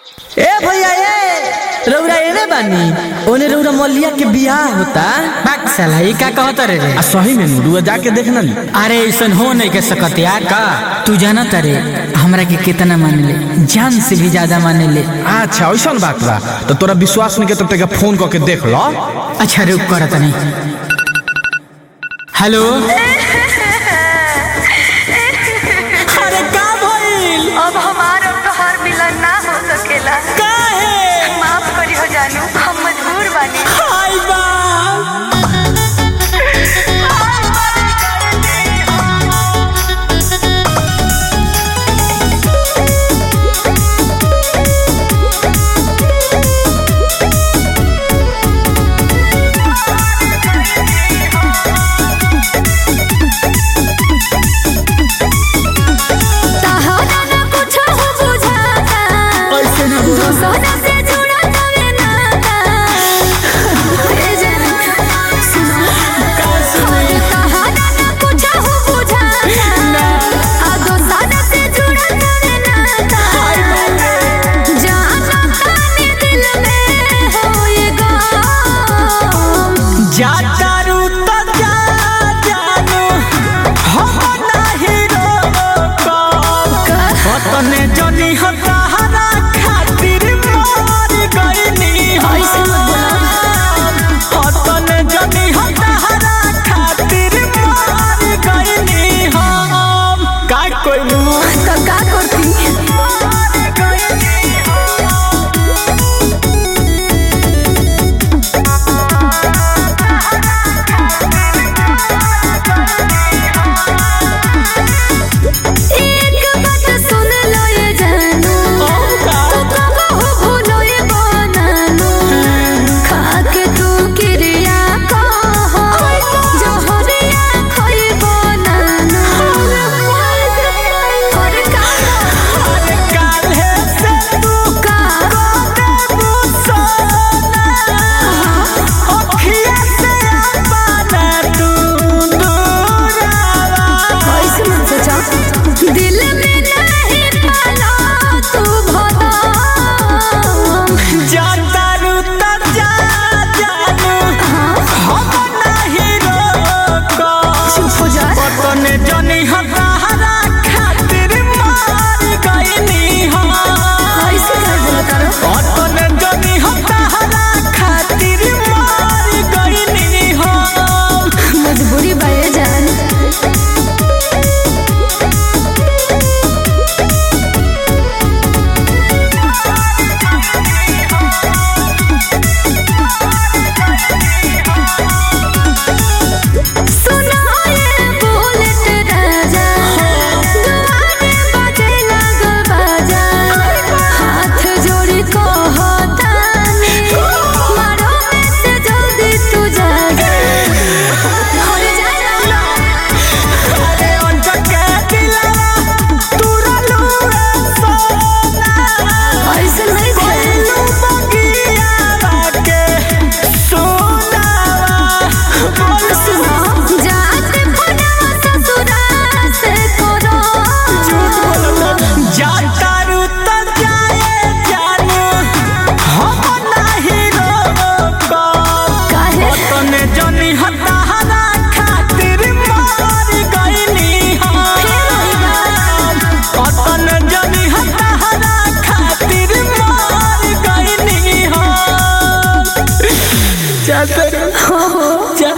ए भैया ए रउरा एने बानी ओने रउरा मलिया के बियाह होता बात साला ई का कहत रे रे आ सही में नुरुआ जाके देख ना ली अरे ऐसन हो नहीं के सकत यार का तू जाना तारे हमरा के कितना माने ले जान से भी ज्यादा माने ले अच्छा ऐसा बात बा तो तोरा विश्वास नहीं के तो तेरा फोन करके देख लो अच्छा रुक करत नहीं हेलो अरे का भइल अब हमार और तोहार मिलन ना हो सकेला काहे माफ करी हो जानू हम मजबूर बानी हाय बा तहरा ना कुछ हो बुझाता ऐसे ना बोला सोना से जुड़ा तवे नाता ए जान सुनो तहरा ना कुछ हो बुझाता आ दोसरा से जुड़ा तवे नाता जाना ताने दिल में होएगा जाता रू तो जा जानू हम नाही रोकब कतने जनी हतारा खातिर मर गइनी ऐसे मत कतने जनी हतारा खातिर मर गइनी हम का कोइलू तो का करती एक बात सुन लो ये जानू तू कबो हो भूलो ये बनानू खाके तू किरिया कहो जोहरिया खोई बनानू और का काल्हे से तू का देबू सोना अखिया से अपना तू दूरावा ऐसे मत सोचा दिल में नहीं पाला तू भला जाता रू तो जा जानू हम नाही रोकब चुप हो जा कतने जनी हतारा खातिर मर गइनी हम ऐसे कर बोलता रहो कतने जनी हतारा खातिर मर गइनी हम मजबूरी बाये जान सुनो ये बुलेट राजा दुआरे बजे लागल बाजा हाथ जोड़ी कहतानी मारो में से जल्दी तू जा जा और जा अरे अंजक के दिलवा तुरलू रे सोना ऐसे नहीं कोइलू बगियावा के सोनावा बोल सुनो जाते पुनवा ससुरा से करो जाता रू तो जाए जानू हम नाही रोकब काहे कतने जनी हतारा खातिर मर गइनी हम कतने जनी हतारा खातिर मर गइनी हम जाता रू हो हो जा